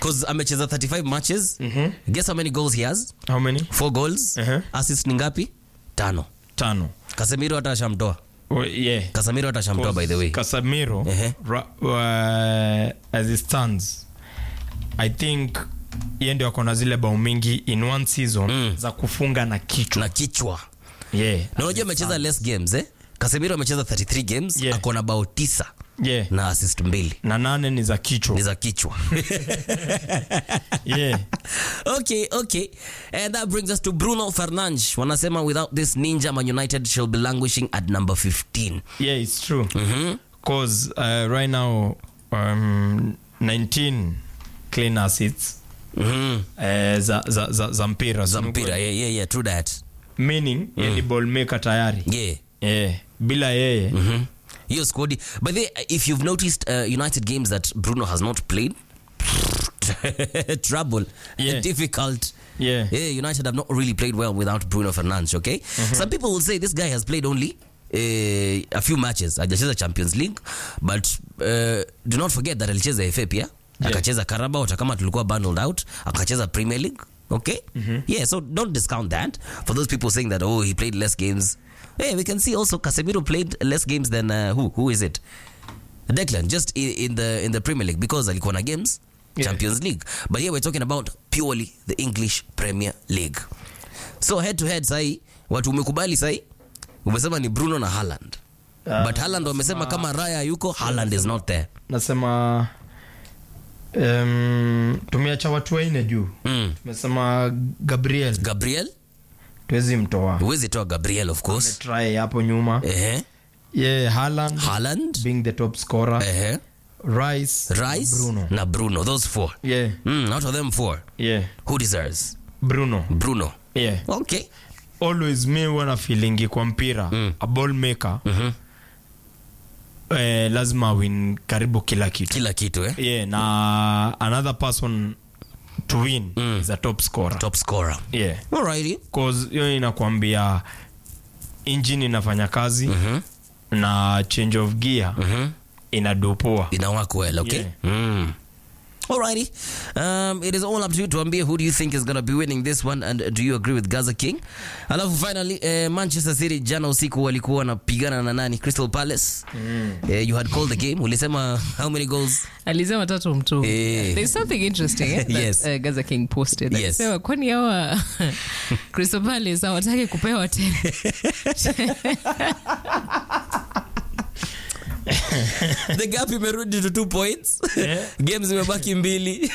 Because amecheza 35 matches. Guess how many goals he has? How many? Four goals. Uh-huh. Assist ni ngapi? Tano. Tano. Casemiro hata ashamtoa. Oh, yeah. Casemiro hata ashamtoa by the way. Casemiro, Ehe. ra, uh, as it stands, I think yeye ndio ako na zile bao mingi in one season Mm. za kufunga na kichwa. Na kichwa. Yeah. Na unajua amecheza less games eh? Casemiro amecheza 33 games, Yeah. ako na bao tisa Yeah. na assist mbili. Na nane ni za Ni kichwa. za kichwa. Yeah. okay, okay. And that brings us to Bruno Fernandes. Wanasema without this ninja Man United shall be languishing at number 15. Yeah, it's true. Mhm. Cause uh, right now um, 19 clean assists Mhm. uh, za, za, za, za mpira. Za mpira. Yeah, yeah, yeah, true that. Meaning, yeye ni ball maker tayari. Yeah. Yeah. Bila yeye. Mhm. hiyo squad but they, if you've noticed uh, united games that bruno has not played trouble Yeah. difficult Yeah. yeah, united have not really played well without bruno fernandes okay some people will say this guy has played only uh, a few matches ajacheza champions league but uh, do not forget that alicheza fa pia akacheza carabao hata kama tulikuwa bundled out akacheza premier league okay yeah so don't discount that for those people saying that oh he played less games hey we can see also casemiro played less games than uh, who who is it Declan just in, in the in the Premier League because alikuwa na games Yeah. Champions League but here we're talking about purely the English Premier League so head to head sahi watu umekubali sahi umesema ni Bruno na Haaland Ah, but Haaland wamesema kama Raya yuko Haaland is not there nasema um, tumeacha watu waine juu mm. tumesema gabriel Gabriel tuwezi mtoa huwezi toa Gabriel of course try hapo nyuma ehe yeah, Haaland Haaland being the top scorer ehe rice Rice bruno na Bruno those four yeah, mm, out of them four yeah. who deserves bruno Bruno yeah. okay always mi huwa na feelingi kwa mpira Mm. a ball maker mhm eh, lazima win karibu kila kitu kila kitu eh yeah, na another person to win Mm. is a top scorer top scorer yeah. alrighty cause hiyo inakwambia engine inafanya kazi mhm na change of gear mhm inadopoa ina work well okay Yeah. mm. Alrighty. Um, it is all up to you tuambie who do you think is going to be winning this one and do you agree with Gaza King? Alafu finally uh, Manchester City jana usiku walikuwa wanapigana na nani? Crystal Palace. Mm. Uh, you had called the game. Ulisema how many goals? alisema tatu mtu Eh. there's something interesting eh, that, Yes. uh, gaza king posted Yes. alisema kwani hawa crystal palace hawataki kupewa tena the gap imerudi to two points. Games zimebaki mbili.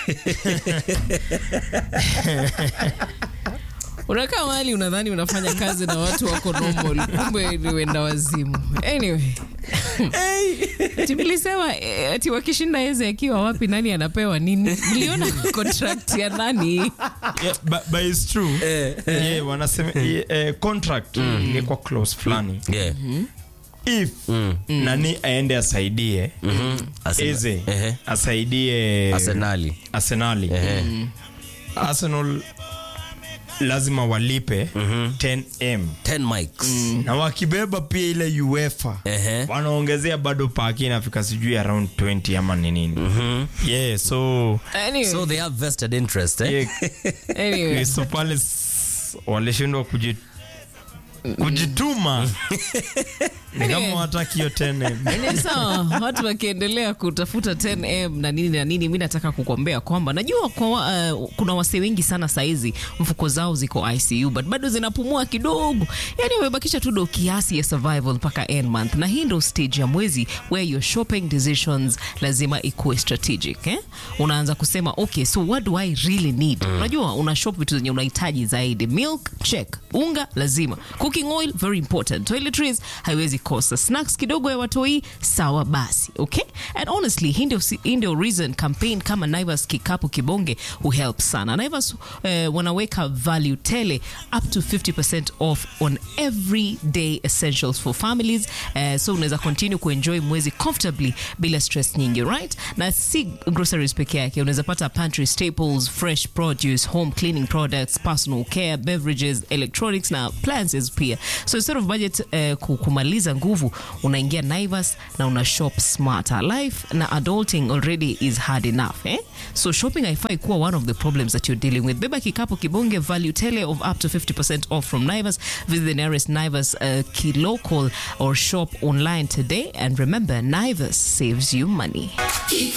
unakaa mahali unadhani unafanya kazi na watu wako normal kumbe ni wenda wazimu anyway ati mlisema eh, ati wakishinda eze akiwa wapi nani anapewa nini mliona contract ya nani yeah, but, but it's true yeah, wanasema yeah, eh, contract ni kwa close fulani yeah. if nani aende asaidie Arsenal. eze Ehe. asaidie Arsenali. arsenali Ehe. arsenal lazima walipe 10m 10 mics. na wakibeba pia ile uefa Ehe. wanaongezea bado paki inafika sijui around 20 ama ni nini yeah so anyway, So they have vested interest eh? yeah, anyway. Crystal Palace walishindwa kuji, kujituma ni kama wataki hiyo 10M. Ni sawa watu wakiendelea kutafuta 10m na nini na nini mi nataka kukwambia kwamba najua kwa, wa- uh, kuna wasee wengi sana saizi mfuko zao ziko icu but bado zinapumua kidogo yani wamebakisha tu do kiasi ya survival mpaka end month na hii ndo stage ya mwezi where your shopping decisions lazima ikuwe strategic eh? unaanza kusema okay so what do i really need unajua una shop vitu zenye unahitaji zaidi milk check unga lazima cooking oil very important toiletries haiwezi kosa snacks kidogo ya watoi sawa basi okay and honestly hii ndio hii ndio reason campaign kama naivas kikapu kibonge huhelp sana naivas eh, wanaweka value tele up to 50% off on everyday essentials for families eh, so unaweza continue kuenjoy mwezi comfortably bila stress nyingi right na si groceries peke yake unaweza pata pantry staples fresh produce home cleaning products personal care beverages electronics na appliances pia so instead of budget eh, ku- kumaliza nguvu unaingia naivas na una shop smarter life na adulting already is hard enough eh? so shopping haifai kuwa one of the problems that you're dealing with beba kikapu kibonge value tele of up to 50% off from naivas visit the nearest naivas uh, kilocal or shop online today and remember naivas saves you money